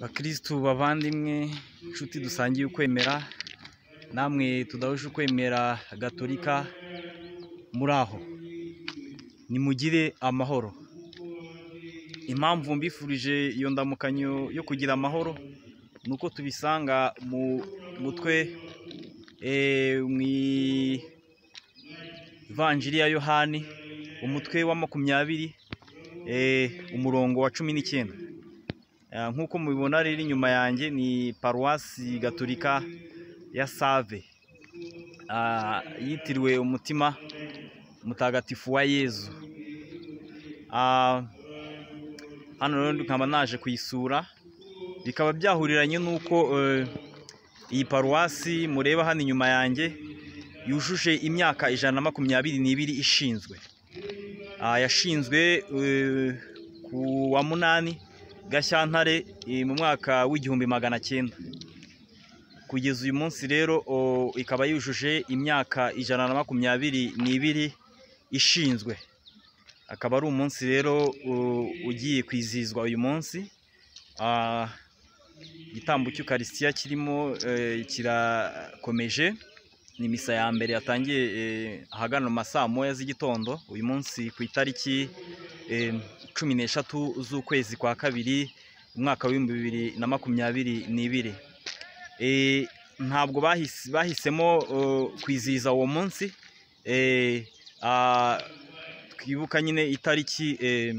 bakirisitu bavandimwe inshuti dusangiye ukwemera namwe tudahuje ukwemera gatolika muri aho nimugire amahoro impamvu mbifurije iyo ndamukanyo yo kugira amahoro ni uko tubisanga mu mutwe eh, mu ivanjiri ya yohani umutwe wa makumyabiri eh, umurongo wa cumi n'icyenda Ah, nk'uko mubibona rero inyuma yanjye ni paruwasi gatolika ya save Ah, yitiriwe umutima mutagatifu wa yezu Ah, hano rero nkaba naje kuyisura bikaba byahuriranye n'uko eh, iyi paruwasi mureba hano inyuma yanjye yujuje imyaka ijana na makumyabiri n'ibiri ishinzwe Ah, yashinzwe eh, ku wa munani gashyantare eh, mu mwaka w'igihumbi magana cyenda kugeza uyu munsi rero o, ikaba yujuje imyaka ijana na makumyabiri n'ibiri ishinzwe akaba ari umunsi rero u- ugiye kwizihizwa uyu munsi Ah, igitambo cy'ukarisitiya kirimo eh, kirakomeje ni misa ya mbere yatangiye eh, ahagana mu ma saa moya z'igitondo uyu munsi ku itariki eh, cumi n'eshatu z'ukwezi kwa kabiri umwaka w'ibihumbi bibiri na makumyabiri n'ibiri Eh, ntabwo bahis- bahisemo eh, kwizihiza uwo munsi Eh, ah, twibuka nyine itariki eh,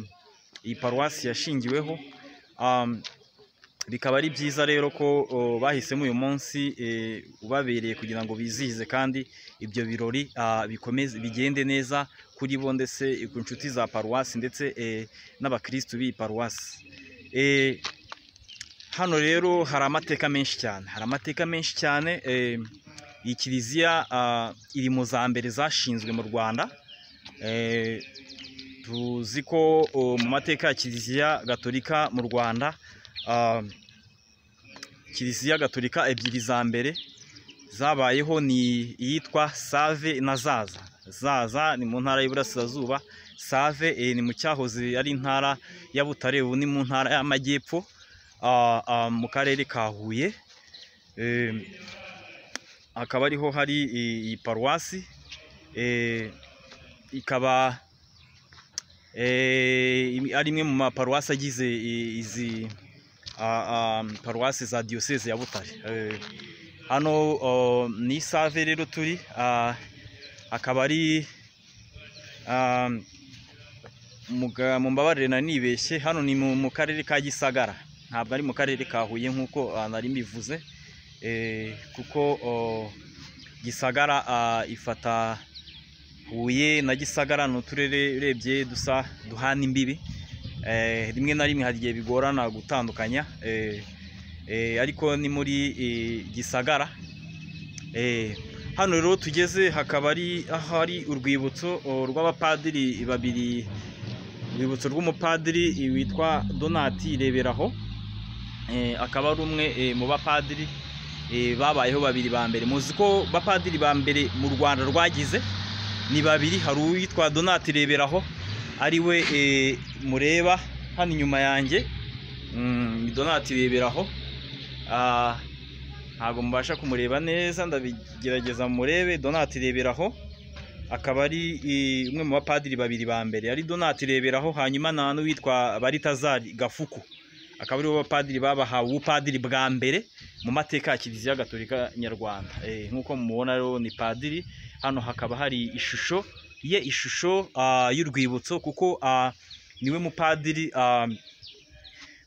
iyi paruwasi yashingiweho Um, bikaba ari byiza rero ko o, bahisemo uyu munsi eh, ubabereye kugira ngo bizihize kandi ibyo birori ah, bikomeze bigende neza kuri bo ndetse eh, ku nshuti za paruwasi ndetse eh, n'abakirisitu b'iyi paruwasi Eh, hano rero hari amateka menshi cyane hari amateka menshi cyane eh, iyi kiliziya ah, iri mu za mbere zashinzwe mu rwanda Eh, tuzi ko o, mu mateka ya kiliziya gatolika mu rwanda ah, kiliziya gatolika ebyiri za mbere zabayeho ni iyitwa save na zaza zaza ni mu ntara y'iburasirazuba save eh, ni mu cyahoze ari intara ya butare ubu ni mu ntara y'amajyepfo ah, ah, mu karere ka huye Eh, hakaba ariho hari i- iyi paruwasi Eh, ikaba eh, im- ari imwe mu maparuwasi agize i- izi a- a, paruwasi za diyoseze ya butare Eh, hano o, ni isave rero turi ah, akaba ari ah, muga- mumbabarire nari nibeshye hano ni mu mu karere ka gisagara ntabwo ari mu karere ka huye nk'uko ah, nari mbivuze Eh, kuko o, gisagara ah, ifata huye na gisagara ni uturere urebye dusa duhana imbibi Eh, rimwe na rimwe hari igihe bigorana gutandukanya eh, eh, ariko ni muri eh, gisagara Eh, hano rero tugeze hakaba ari ahari urwibutso oh, rw'abapadiri babiri urwibutso rw'umupadiri eh, witwa donati reberaho Eh, akaba ari umwe eh, mu bapadiri eh, babayeho babiri ba mbere muzi ko bapadiri ba mbere mu rwanda rwagize ni babiri hari uwitwa donati reberaho ari we eh, mureba hano inyuma yanjye Mm, ni donati reberaho Ah, ntabwo mubasha kumureba neza ndabigerageza murebe donati reberaho akaba ari eh, umwe mu bapadiri babiri ba mbere ari donati reberaho hanyuma nta n'uwitwa baritazari gafuku akaba aribo bapadiri babahawe ubupadiri bwa mbere mu mateka ya kiliziya gatolika nyarwanda Eh, nk'uko mubona rero ni padiri hano hakaba hari ishusho ye ishusho ah, y'urwibutso kuko ah, niwe mupadiri ah,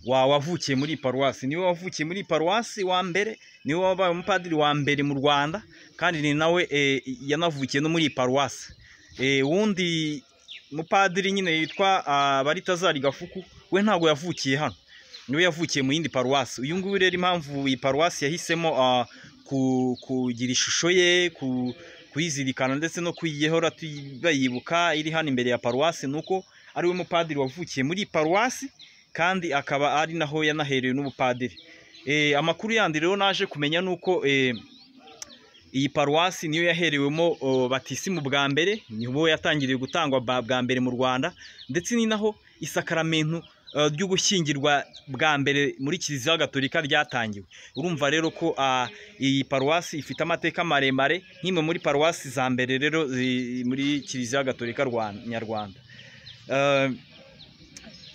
wa wavukiye muri iyi paruwasi niwe wavukiye muri iyi paruwasi wa mbere niwe wabaye umupadiri wa mbere mu rwanda kandi ni nawe eh, yanavukiye no muri iyi paruwasi Eh, wundi mupadiri nyine yitwa ah, baritazari gafuku we ntabwo yavukiye hano niwe yavukiye mu yindi paruwasi uyu nguyu rero impamvu iyi paruwasi yahisemo ah, ku- kugira ishusho ye ku kuyizirikana ndetse no kuyihora tuyi- bayibuka iri hano imbere ya paruwasi ni uko ari we mupadiri wavukiye muri iyi paruwasi kandi akaba ari naho yanaherewe n'ubupadiri Eh, amakuru yandi rero naje kumenya ni uko eh, iyi paruwasi niyo yaherewemo o, batisimu bwa mbere niho yatangiriye gutangwa ba- bwa mbere mu rwanda ndetse ni naho isakaramentu eh, ry'ugushyingirwa bwa mbere muri kiliziya gatolika ryatangiwe urumva rero ko ah, iyi paruwasi ifite amateka maremare nk'imwe muri paruwasi za mbere rero zi- muri kiliziya gatolika Rwan- nyarwanda Eh,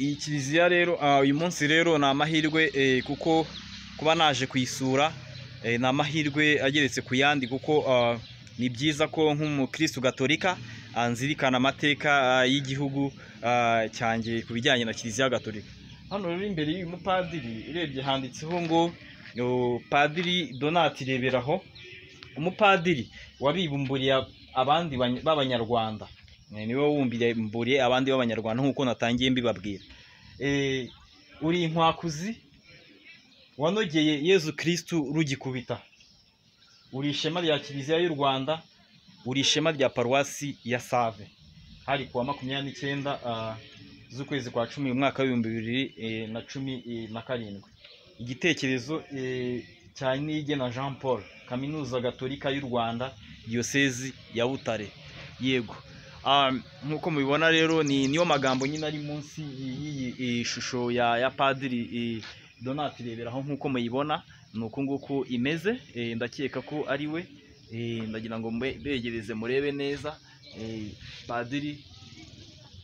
iyi kiliziya rero ah, uyu munsi rero ni amahirwe eh, kuko kuba naje kuyisura eh, ni amahirwe ageretse ku yandi kuko ah, ni byiza ko nk'umukristo gatolika ah, nzirikana amateka ah, y'igihugu ah, cyanjye ku bijyanye na kiliziya gatolika hano rero imbere y'uyu mupadiri urebye handitseho ngo o, padiri donati reberaho umupadiri wabibumburiye abandi bany- b'abanyarwanda Eh, niwe wumburiye abandi b'abanyarwanda nk'uko natangiye mbibabwira Eh, uri inkwakuzi wanogeye yezu kirisitu rugikubita uri ishema rya kiliziya y'u rwanda uri ishema rya paruwasi ya save hari kuwa makumyabiri n'icyenda ah, z'ukwezi kwa cumi umwaka w'ibihumbi bibiri eh, na cumi eh, na karindwi igitekerezo eh, cya nige na jean paul kaminuza gatolika y'u rwanda diyosezi ya butare yego Ah, nk'uko mubibona rero ni niyo magambo nyine ari munsi y'iyi eh, shusho ya ya padiri eh, donati reberaho nk'uko muyibona ni uku nguku imeze eh, ndakeka ko ari we eh, ndagira ngo mbe- mbegereze murebe neza eh, padiri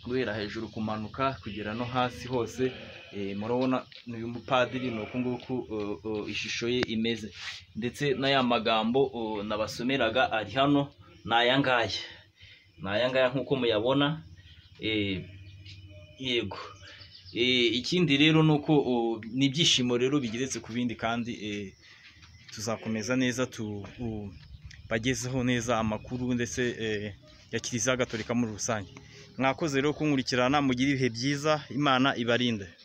guhera hejuru kumanuka kugera no hasi hose eh, murabona uyu mupadiri ni uku nguku uh, uh, ishusho ye imeze ndetse n'aya magambo uh, nabasomeraga ari hano ni aya ngaya ni aya ngaya nk'uko muyabona eh, yego Eh, ikindi rero ni uko uh, ni ibyishimo rero bigeretse ku bindi kandi eh, tuzakomeza neza tu u- bagezeho neza amakuru ndetse eh, ya kiliziya gatolika muri rusange mwakoze rero kunkurikirana mugira ibihe byiza imana ibarinde